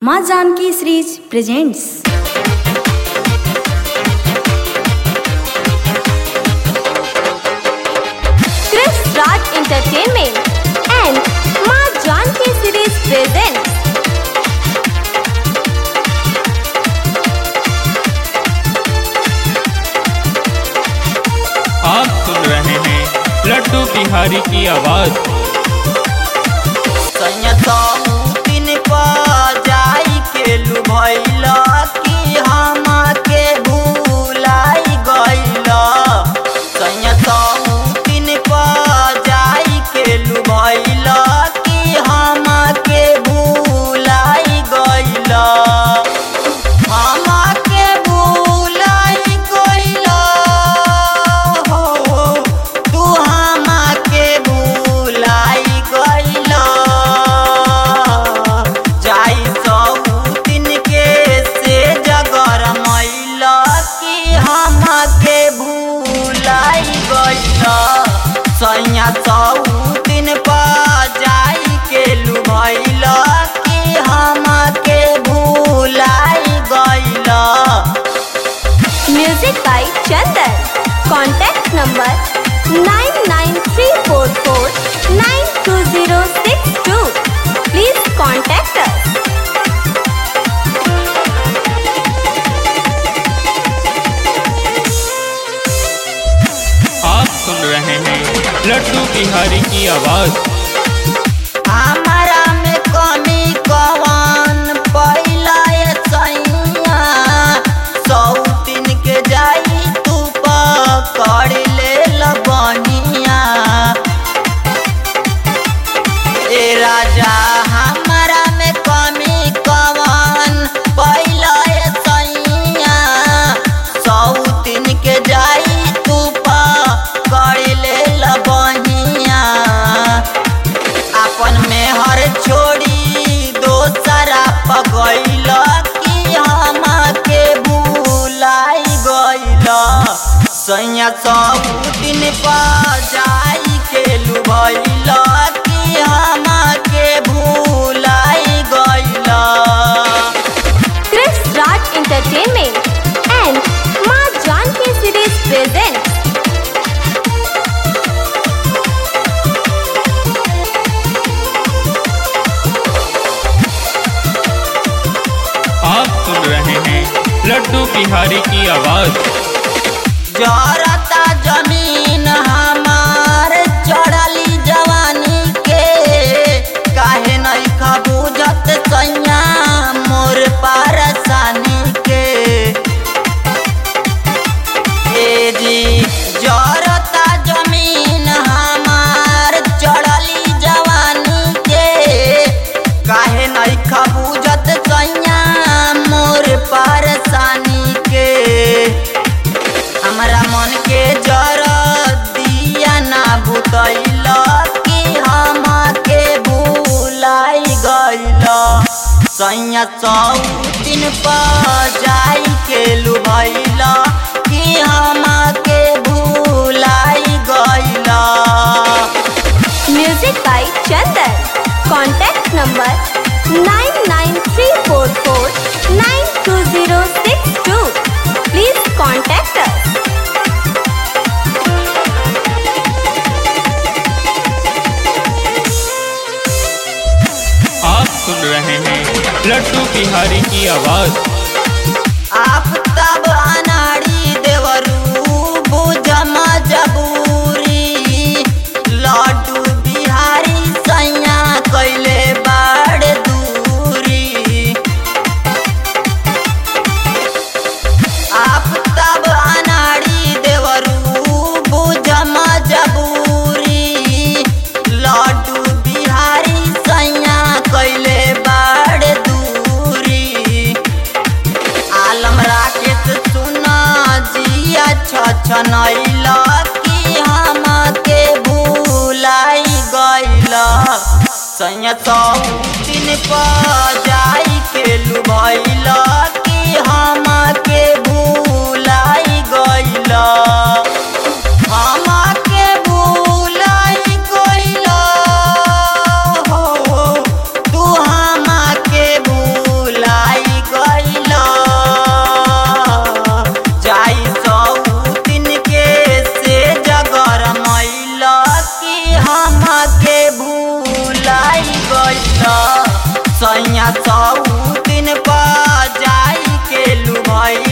माँ Janaki series presents Chris Raj Entertainment and Ma Janki Series presents आप सुन रहे हैं लड्डू बिहारी की आवाज दिन जाई के लुभैल कि हम के भूलाई गइल दिन जाई के लुभैल कि हम के भूलाई गइल हम के भूलाई गइल हो तू हम के भूलाई गइल जाई सौ दिन के से जगर मैल कि हम के भूलाई गइल सैया सौ दिन पर जाई के लुभैल कि हम के भूलाई गइल Music by Chandan. Contact number 99344 Please contact us. आप सुन रहे हैं लड्डू बिहारी की आवाज हमारा में कमी कवन पहिला ये सैया सौ दिन के जाई तू पकड़ ले लबनिया ए राजा हमारा में कमी कवन पहिला ये सैया सौ दिन के जाई तू पकड़ ले लबनिया अपन में हर छोड़ी दोसरा पगैल कि हम के भूलाई गइल सैया सब दिन पर जाई के लुभैल कि हम के भूलाई गइल Chris Raj Entertainment and Ma Janki Series presents आप सुन रहे हैं लड्डू बिहारी की आवाज जरता जमीन हमार चढ़ली जवानी के काहे नहीं खबूजत सैया मोर पारसानी के ए जी जरता जमीन हमार चढ़ली जवानी के काहे नहीं खबूजत सैया मोर पारसानी के हमरा मन के जर दिया ना बुतैल कि हम के भूलाई गइल सैया सौ दिन पर जाई के लुभैल कि हम के भूलाई गइल Music by Chandan. Contact number 99344 Please contact us. आप सुन रहे हैं लड्डू बिहारी की आवाज आप तब अनाड़ी देवरू बुझम जबूरी लड्डू बिहारी सैया कैले बाड़ दूरी आप तब अनाड़ी देवरू बुझम जबूरी लड्डू बिहारी सैया कैले बाड़ दूरी आलम राकेश सुना जिया छछनैल कि हम के भूलाई गइल सैया सौ दिन पर जाई के लुभैल कि हम के भूलाई गइल हम के भूलाई गइल हो तू हम के भूल गइल सैया सौ दिन पर जाई के लुभैल